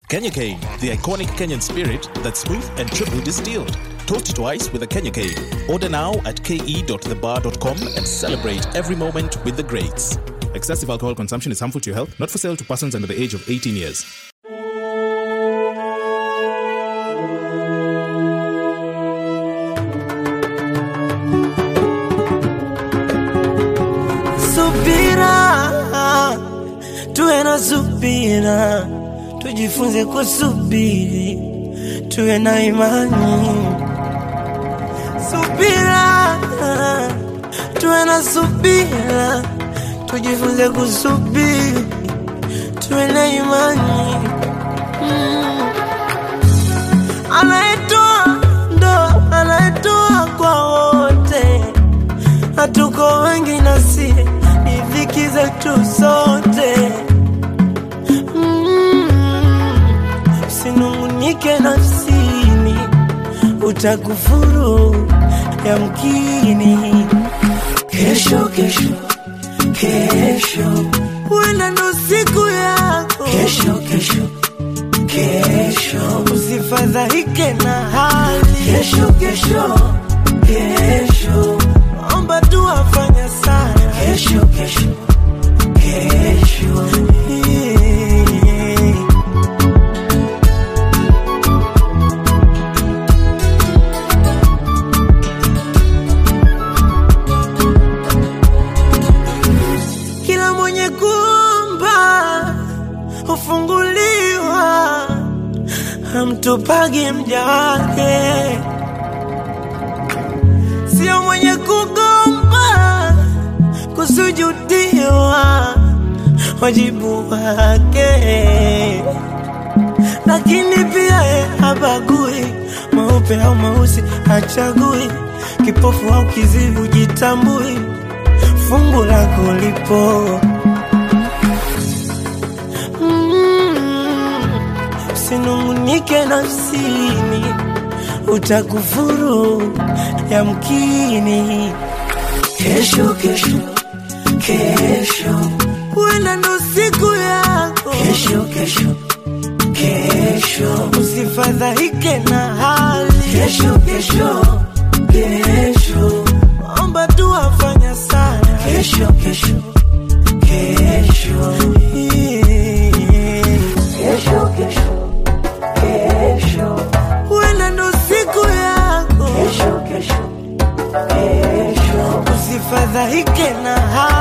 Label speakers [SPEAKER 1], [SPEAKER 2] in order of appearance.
[SPEAKER 1] Kenya Cane, the iconic Kenyan spirit that's smooth and triple distilled. Toast twice with a Kenya Cane. Order now at ke.thebar.com and celebrate every moment with the greats. Excessive alcohol consumption is harmful to your health, not for sale to persons under the age of 18 years.
[SPEAKER 2] Subira, tuwe na subira, tujifunze kusubiri, tuwe na imani. Subira, tuwe na subira, tujifunze kusubiri, tuwe na imani. Mm. Anayetoa ndo anayetoa kwa wote hatuko wengi nasi ni dhiki zetu sote Mm. usinungunike nafsini utakufuru yamkini kesho kesho kesho huenda ndo siku yako kesho kesho kesho usifadhaike na hali kesho kesho kesho omba tu afanya sana kesho kesho kesho kila mwenye kuomba hufunguliwa hamtupagi mja wake sio mwenye kugomba kusujudiwa wajibu wake lakini pia ye habagui meupe au meusi hachagui kipofu au kizivu jitambui fungu lako lipo Mm, usinungunike nafsini utakufuru yamkini kesho kesho kesho huenda ndo siku yako kesho kesho kesho usifadhaike na hali kesho kesho kesho omba tu afanya sana kesho kesho kesho kesho kesho kesho huenda ndo siku yako kesho kesho kesho usifadhaike na hali